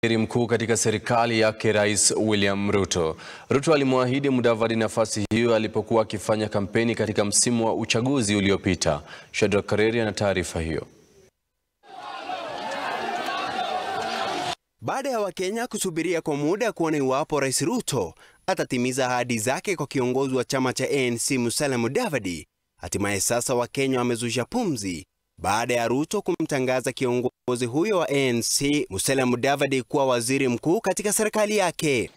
Waziri mkuu katika serikali yake Rais William Ruto. Ruto alimwahidi Mudavadi nafasi hiyo alipokuwa akifanya kampeni katika msimu wa uchaguzi uliopita. Shadrack Kareri ana taarifa hiyo. Baada ya Wakenya kusubiria kwa muda kuona iwapo Rais Ruto atatimiza ahadi zake kwa kiongozi wa chama cha ANC Musalia Mudavadi, hatimaye sasa Wakenya wamezusha pumzi baada ya Ruto kumtangaza kiongozi huyo wa ANC Musalia Mudavadi kuwa waziri mkuu katika serikali yake.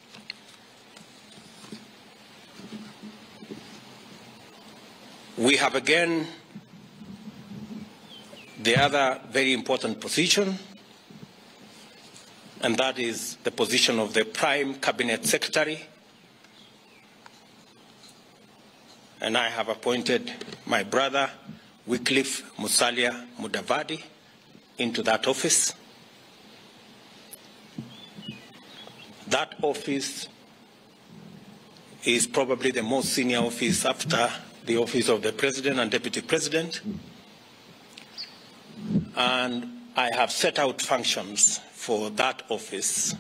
We have again the other very important position, and that is the position of the Prime Cabinet Secretary. And I have appointed my brother, Wycliffe Musalia Mudavadi, into that office. That office is probably the most senior office after the office of the President and Deputy President. And I have set out functions for that office.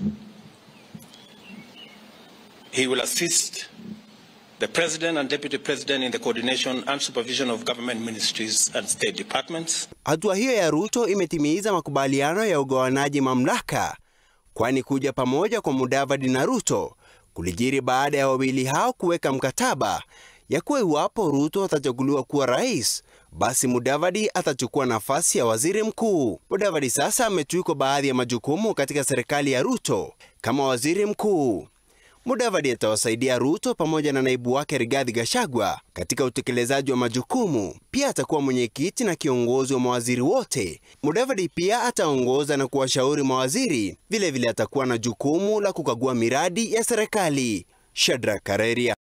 He will assist the President and Deputy President in the coordination and supervision of government ministries and state departments. Hatua hiyo ya Ruto imetimiza makubaliano ya ugawanaji mamlaka, kwani kuja pamoja kwa Mudavadi na Ruto kulijiri baada ya wawili hao kuweka mkataba ya kuwa iwapo Ruto atachaguliwa kuwa rais, basi Mudavadi atachukua nafasi ya waziri mkuu. Mudavadi sasa ametwikwa baadhi ya majukumu katika serikali ya Ruto kama waziri mkuu. Mudavadi atawasaidia Ruto pamoja na naibu wake Rigathi Gachagua katika utekelezaji wa majukumu. Pia atakuwa mwenyekiti na kiongozi wa mawaziri wote. Mudavadi pia ataongoza na kuwashauri mawaziri. Vilevile atakuwa na jukumu la kukagua miradi ya serikali. Shadrack Kareria